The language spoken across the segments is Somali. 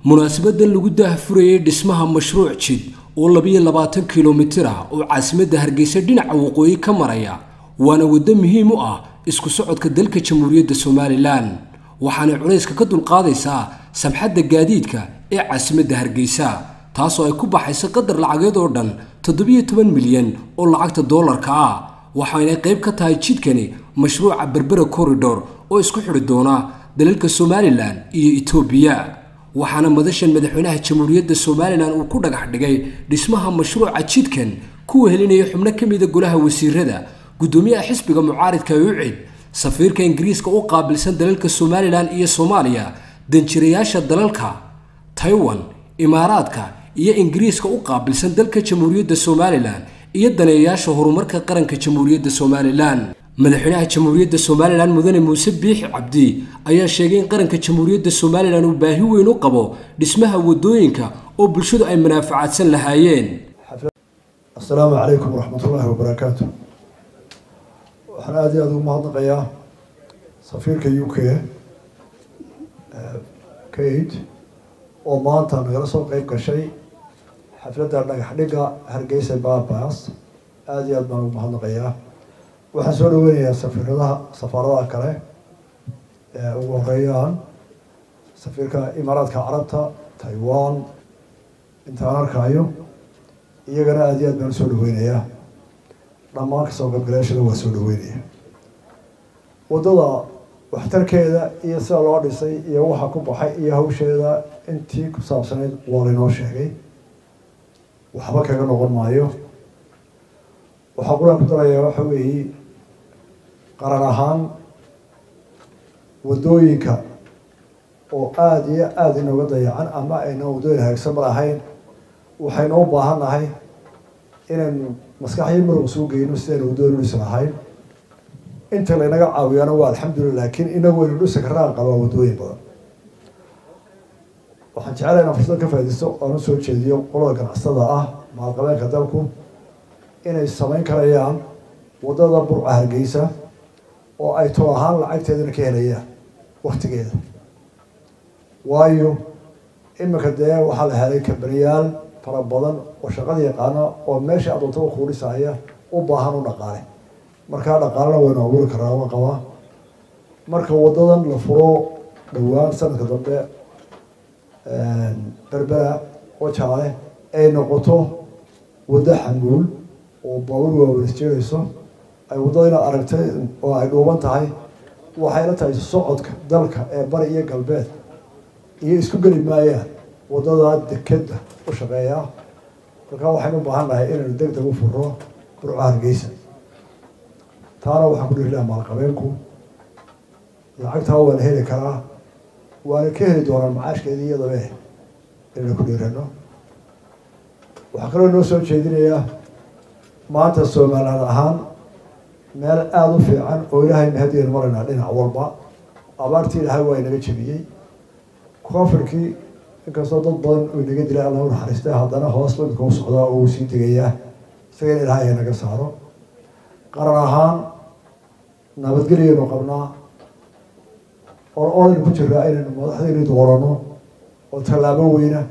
munaasabadan lagu daahfurayay dhismaha mashruuc jid oo labiyo labaatan kilomitir ah oo caasimadda hargeysa dhinaca waqooyi ka maraya waana waddo muhiim u ah isku socodka dalka jamhuuriyadda somalilan waxaanay culayska ka dulqaadaysaa samxadda gaadiidka ee caasimadda hargeysa taasoo ay ku baxaysa qadar lacageed oo dhan toddobiyo toban milyan oo lacagta doolarka ah waxaanay qayb ka tahay jidkani mashruuca berbera corridor oo isku xidhi doona dalalka somalilan iyo etoobiya waxaana madashan madaxweynaha jamhuuriyadda somalilan uu ku dhagax dhigay dhismaha mashruuca jidkan kuwa helinaya xubno ka mida golaha wasiirada guddoomiyaha xisbiga mucaaridka ucid safiirka ingiriiska u qaabilsan dalalka somalilan iyo soomaaliya danjirayaasha dalalka taiwan imaaraadka iyo ingiriiska u qaabilsan dalka jamhuuriyadda somalilan iyo daneeyayaasha horumarka qaranka jamhuuriyadda somalilan madaxweynaha jamhuuriyadda somalilan mudane muuse biixi cabdi ayaa sheegay in qaranka jamhuuriyadda somalilan uu baahi weyn u qabo dhismaha wadooyinka oo bulshadu ay manaafacaadsan lahaayeen assalaamu calaykum waraxmatullaahi wabarakaatu waxaan aada iyo aada ugu mahadnaqayaa safiirka u k kate oo maanta nagala soo qeyb gashay xafladda dhagax dhigga hargeysa babas aada iyo aad baan ugu mahadnaqayaa waxaan soo dhaweynayaa safiiradaha safaaradaha kale ee ugu horeeyaan safiirka imaaraadka carabta taiwan intaan arkaayo iyagana aada iyo aad baan usoo dhaweynayaa dhammaan kasoo qaybgalayaashada waa soo dhaweynaya waddada waxtarkeeda iyo sida loo dhisay iyo waxa ku baxay iyo hawsheeda intii ku saabsanayd waa laynoo sheegay waxba kaga noqon maayo waxaa quraan ku darayaa waxa weeye qaran ahaan waddooyinka oo aada iyo aada inooga dayacan ama ayna waddooyin hagaagsan ma lahayn waxaynu u baahan nahay inaynu maskaxyo marog suu geyno sidaynu waddooyin u dhisi lahayn inta laynaga caawiyaana waa alxamdulillah laakiin inagu waynu dhisi karaan qabaa waddooyin badan waxaan jecelahay inaan fursad ka faaidaysto oan usoo jeediyo qolada ganacsatada ah maalqabeenka dalku inay samayn karayaan waddada burca hargeysa oo ay tol ahaan lacagteedana ka helayaan waktigeeda waayo iminka dee waxaa la helay kabaniyaal fara badan oo shaqada yaqaana oo meesha adoontada kuu dhisaya u baahan u dhaqaale markaa dhaqaalena waynu abuuri karaa waan qabaa marka waddadan la furo dhowaan sanadka dambe berbera wajaale ay noqoto waddo xamuul oo baawur waaweyn isjeegayso ay waddada inaad aragtay oo ay dhuuban tahay waxay la tahay socodka dalka ee bari iyo galbeed iyo isku geli maayaan waddada dekeda u shaqeeya markaa waxaynu u baahan nahay inaynu deg deg u furo burca hargeysa taana waxaan ku dhihi laha maalqabeenku lacagtaa waa la heli karaa waana ka heli doonaan macaashkeedii iyadabe inaynu ku dhiirano waxaa kaloo noo soo jeedinayaa maanta somaliland ahaan meel aada u fiican oo ilaahay mahadiyaynu maraynaa dhinac walba abaartii ilaahay waa inaga jebiyey koonfurkii inkastoo dad badan uu inaga dilay alla u naxariistay haddana hoos badka u socdaa oo uu sii degayaa isaga in ilaahay ay naga saaro qaran ahaan nabadgelyaynu qabnaa or oraynu ku jiraa inaynu madaxdaynu doorano oo tallaabo weyna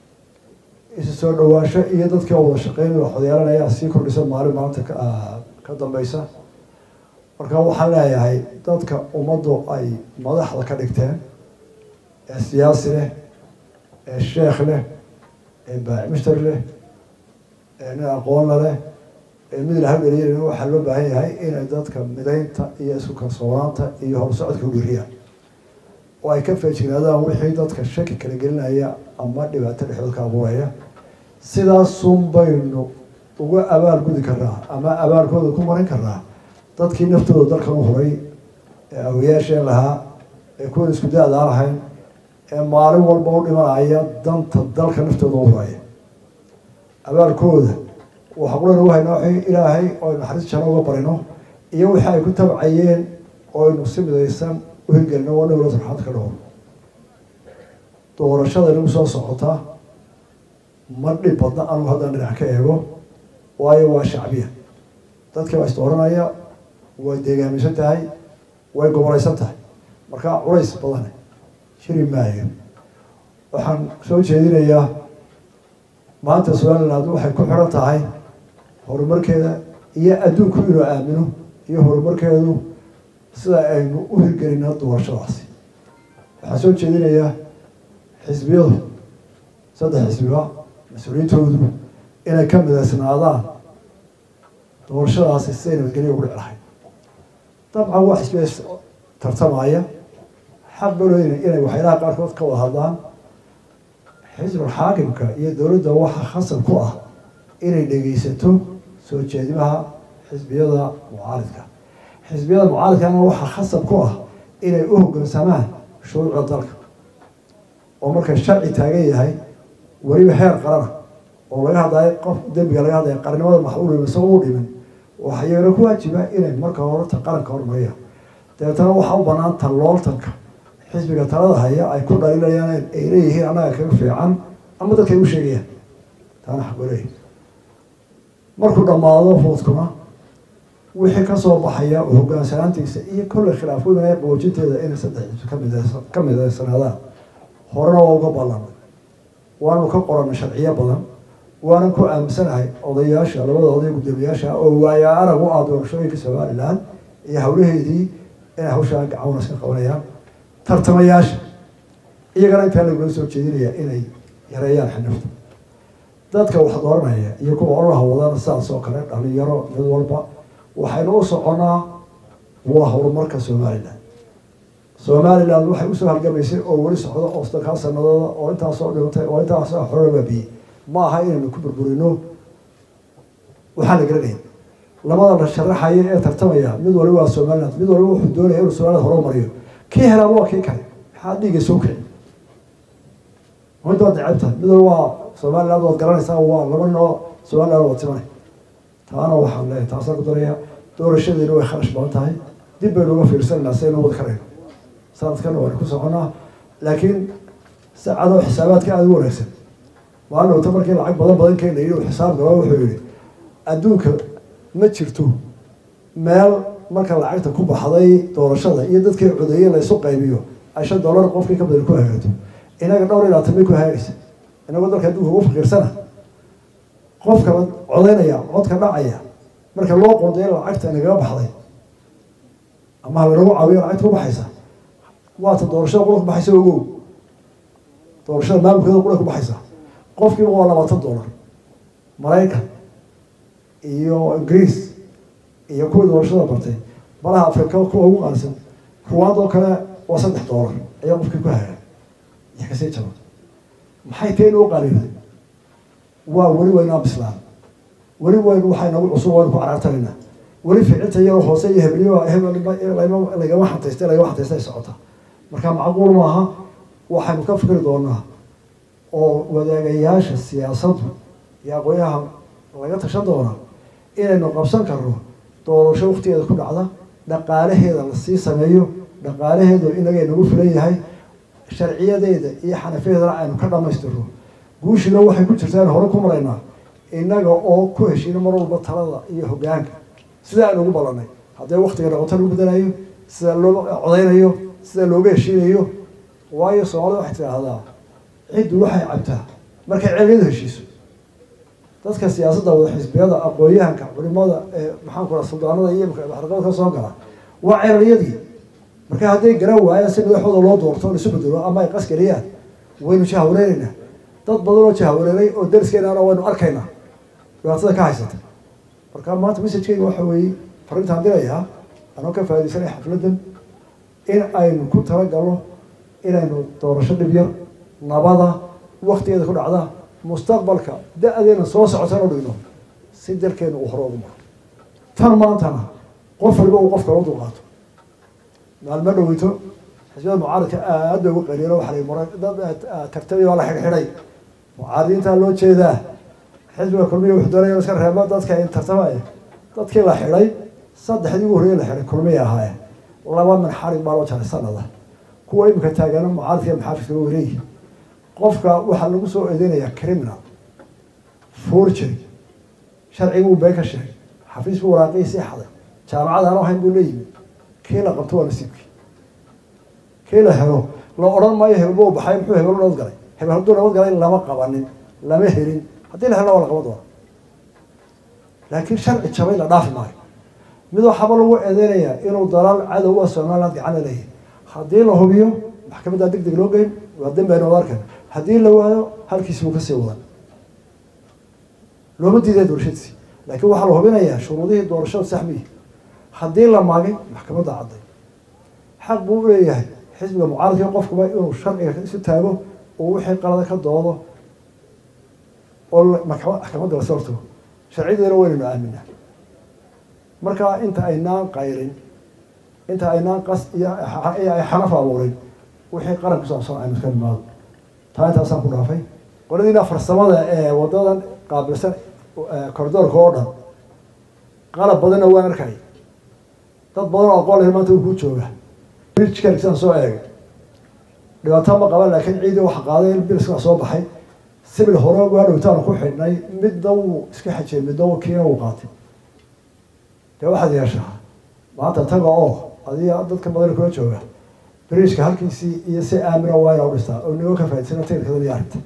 isu soo dhawaansho iyo dadkii oo wada shaqeynaya waxodyeelanaya sii kordhisa maalin maalinta ka dambeysa marka waxaan leeyahay dadka ummaddu ay madaxda ka dhigteen ee siyaasi leh ee sheekh leh ee baacimister leh ee nin aqoonna leh ee mid ilaha dhaliyan waxaa loo baahan yahay inay dadka midaynta iyo isku kalsoonaanta iyo horsocodka udhiriyaan oo ay ka feejignaadaan wixii dadka shaki kala gelinaya ama dhibaato dhexdood ka abuuraya sidaasun baynu uga abaal gudi karnaa ama abaalkooda ku marin karnaa dadkii naftooda dalkan u huray ee awayaasheen lahaa ee kuwan isku da-daa lahayn ee maalin walba u dhimanaya danta dalka naftooda u huraya abaalkooda waxaa qulana wahaynaa wixii ilaahay oo naxariis jano uga barino iyo wixii ay ku tabcayeen oo aynu si midaysan u hirgelino waa dhowla sarxaad ka dhowr doorashada inagu soo socota ma dhib badna anugu haddaan dhinac ka eego waayo waa shacbiya dadkii baa isdooranaya way deegaamisan tahay way gobolaysan tahay markaa culays badane jiri maayo waxaan soo jeedinayaa maanta somaliland waxay ku xidhan tahay horumarkeeda iyo adduunku inuu aamino iyo horumarkeedu sida aynu u hirgelino doorashadaasi waxaan soo jeedinayaa xisbiyadu saddex xisbiba mas-uuliyiintoodu inay ka midaysnaadaan doorashadaasi siday nabadgelya ugu dhici lahayd dabcan waa xisbiya tartamaya xaq balooyna inay waxyaalaha qaarkood ka wada hadlaan xisbul xaakimka iyo dowladda waxaa khasab ku ah inay dhegeysato soo jeedimaha xisbiyada mucaaridka xisbiyada mucaaridkana waxaa khasab ku ah inay u hoggaansamaan shuruucda dalka oo marka sharci taagan yahay weliba heer qarana oo laga hadlayo qof dembiga laga hadlaya qarnimada maxuul isagoo u dhimin waxaa iyagana ku waajiba inay marka horeta qaranka hormariyaan dabeetana waxaa u banaan tallooltanka xisbiga talada haya ay ku dhaliilayaan ay leeyihiin annaga kaga fiican ama dadka ay u sheegayaan taana xaqoleey markuu dhammaado foodkuna wixii kasoo baxaya hogaansanaantiisa iyo kolley khilaaf weynaya qaboojinteeda inay saddex xisbi kamid ka midaysanaadaan horena waa uga ballanay waanu ka qoranay sharciyo badan waanan ku aaminsanahay odayaasha labada oday guddoomiyaasha oo waaya arag u ah doorashooyinka somalilan iyo hawlaheedii inay hawshaa gacawnas ka qabanayaan tartamayaasha iyagana intaa lagula soo jeedinaya inay yareeyaan xinifta dadka wax dooranaya iyo kuwa ololaha wadana sidaas oo kale dhalinyaro mid walba waxaynu u soconaa waa horumarka somalilan somaliland waxay usoo halgamaysay oo weli socdo oo saddekaa sanadooda oo intaasoo dhimatay oo intaasoo xoro baabiyey ma aha inaynu ku burburino waxaan la garanayn labada la sharaxaya ee tartamaya mid waliba waa somaliland mid waliba wuxuu doonaya inuu somaliland horumariyo kii helaaba waa kii kale maxaa dhiiga soo kici mid waad necebtahay mid waliba waa somaliland waad garanaysaa waa laba noo somaliland waad timanay taana waxaan leeyahay taasaan ku daraya doorashadeena way kharash badan tahay dib baynu uga fiirsanayna si aynu wada karayno sanadkana waanu ku soconaa laakiin saacado xisaabaadka aada u wanaagsan maalin wata markii lacag badan badan keena yidhi xisaab galo wuxuu yihi adduunka ma jirto meel marka lacagta ku baxday doorashada iyo dadkii codeeye laysu qaybiyo ay shan dollar qofkii ka badan ku hagaato inaga dhowr iyo labaatan bay ku hagaagaysa inagoo dalka adduunka ugu faqiirsana qofka la codeynaya codka dhacaya marka loo qoondeeyo lacagta nagaga baxday ama halanagu caawiyo lacagta ku baxaysa waata doorashada qura ku baxaysa ogow doorashada maamulkeeda qura ku baxaysa qofkiiba waa labaatan dollar maraykan iyo ingiriis iyo kuwii doorashada bartay malaha afrika kuwa ugu qaalisan ruwaad oo kale waa saddex dollar ayaa qofkii ku hagaa iyo kasii jaba maxay teen u qaaliyoday waa weli waynaa bislaan weli waynu waxay nagu cusub waynu ku caraartanaynaa weli ficilta iyadoo hoose iyo hebelyo lagama xantaystay lagama xantaystay ay socota marka macquul maaha waxaynu ka fikri doonaa oo wadaagayaasha siyaasaddu iyo aqoonyaha laga tashan doonaa inaynu qabsan karno doorasho waktigeeda ku dhacda dhaqaalaheeda lasii sameeyo dhaqaalaheedu inagay nagu filan yahay sharciyadeeda iyo xanafiyadeedana aynu ka dhamaystirno guushina waxay ku jirtaa in hore ku maraynaa innaga oo ku heshiino mar walba talada iyo hoggaanka sida aynu ugu ballanay haddee waktiga noqoto lagu bedelayo sida loo codeynayo sida looga heshiinayo waayo soomaalida waxay tidhaahdaa ciddu waxay cabtaa markay celiyadu heshiiso dadka siyaasadda wada xisbiyada aqoon-yahanka culimada ee maxaanku raa suldaanada iyo maxarqada ka soo gala waa celaliyadii marka hadday garan waayaan si madaxooda loo doorto laisu bedelo ama ay qasgeliyaan waynu jahwareeraynaa dad badan oo jahwareeray oo dariskeenana waynu arkaynaa dhibaatada ka haysata marka maanta messajkeyga waxa weeye farintaan dirayaa anoo ka faa'idaysanaya xafladdan in aynu ku talagalno inaynu doorasho dhib yar nabada waktigeeda ku dhacda mustaqbalka da-deena soo socotan u dhigno si dalkeenu uu hore ugu maro tan maantana qof waliba uu qofka loo dulqaato maalmo dhaweyto xisbiyada mucaaradka aad bay ugu qaliilo waxa la mara dad tartamay baa la xidhxidhay mucaaradiintaa loo jeedaa xisbiga kulmiya wuxuu doonaya iska reebo dadka tartamaya dadkii la xidhay saddexdii ugu horreeyay la xidhay kulmiya ahaayeen laba min xarig baa loo jaray sanada kuwa imika taagana mucaaradka maxaafidka waa wareegi qofka waxaa lagu soo eedeynaya criminal forgery sharciguu been ka sheegay xafiis buu waraaqii sii xaday jaamacad aan ahayn buu la yimid kii la qabto waa nasiibkii kii la helo la odhan maayo hebelba u baxay muxuu hebel dhood galay hebel hadduu nabad galay lama qabanin lama helin haddii la helna waa la qaban doona laakiin sharci jabay la dhaafi maayo mid waxaaba lagu eedeynayaa inuu dalaal cadow a somaliland gacana leeyahay haddii la hubiyo maxkamaddaa deg deg loo geyn waa dambeena wada arkan haddii la waayo halkiisi buu kasii wadan looma diiday doorashadiisi laakiin waxaa la hubinayaa shuruudihii doorashada saxmiyi haddii la maagay maxkamadda cadday xaq buu uleeyahay xisbiga mucaaradka qofkuba inuu sharciga isu taago oo wixii qalada ka doodo oo maxkamadda lasoo hortago sharciyadeena waynaynu aaminaa marka inta aynaan qayrin inta aynaan qas iyo ay xanaf abuurin wixii qaran kusaabsan aynu iska nimaado taa intaasaan ku dhaafay qoladiina farsamada ee wadadan qaabilsan koridoorka oo dhan qalab badanna waan arkay dad badan oo aqoon leh maanta uu ku jooga bridgekan soo eegay dhibaato ma qaban laakiin ciidii waxa qaaday biliska soo baxay sibil hore waa dhowtaanu ku xidhnay midna wuu iska xajiyay midna wuu kiina wuu qaatay dee waxaad yeeshaa maanta taga oo adiga dadka badan kula jooga bridgeka halkiisii iyo si aamina waa ina u dhistaa oo nigo ka faa'idsana tirkada iyo arrinta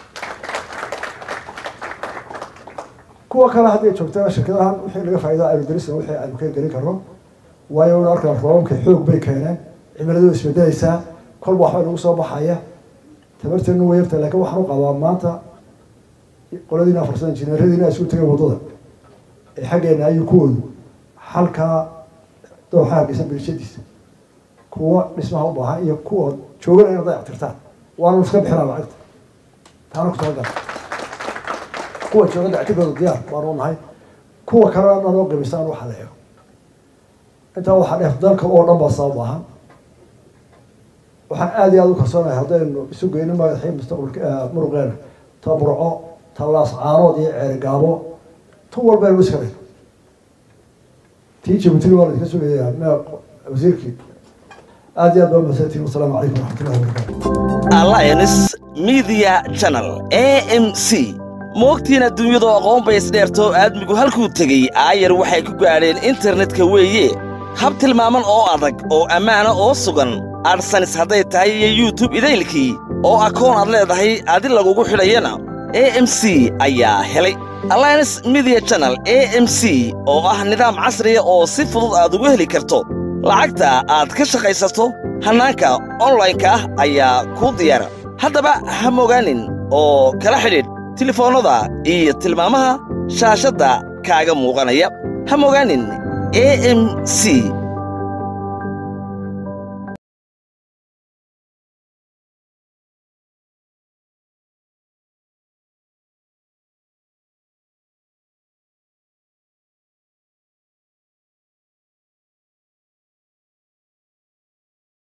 kuwa kale haddii joogtana shirkadahan wixii laga faa'iida aynu gelisna wixii aynu ka gelin karno waayo inu arkaa roobabka xoog bay keeneen cimiladu isbedelaysaa kolba waxbaa nagu soo baxaya tabarteenu way yarta laakiin waxaan u qabaa maanta qoladiina farsada injineeradiina isku tegay waddada ee xaggeena ayuu kuwoodu xalkaa dooxa hargeysa bilishadiisa kuwa dhismaha u baahan iyo kuwa joogana inay dayactirtaan waanu iska bixinaa lacagta taana ku talagala kuwa jooga dayactirkooda diyaar baanu nahay kuwa kalena nanoo qimisaan waxa la eego intaa waxaa dheef dalka oo dhan baa sabab ahan waxaan aada iyo aada u kalsoonahay haddaynu isu geyno madaxii mustaqbalka muruqeena ta burco ta laascaanood iyo ceerigaabo tu walba aynu iska dhigno tii jabuutina waa la iska sugayaa me wasiirkii aada iyo aad baa mahadsantiin wasalaamu calaykum waraxmatullahi wabarakatu alliance media channel a m c moogtiin adduunyadu aqoon bay isdheertoo aadmigu halkuu tegey aayar waxay ku gaadheen internetka weeye hab tilmaaman oo adag oo ammaana oo sugan adsanis hadday tahay iyo yutub idaylkii oo akoon aad leedahay adi lagugu xidhayana a m c ayaa helay alliance media channel a m c oo ah nidaam casriya oo si fudud aad ugu heli karto lacagta aad ka shaqaysato hannaanka onlaynka ah ayaa kuu diyaara haddaba ha mogaanin oo kala xidhiidh tilefoonnada iyo tilmaamaha shaashadda kaaga muuqanaya ha mogaanin a m c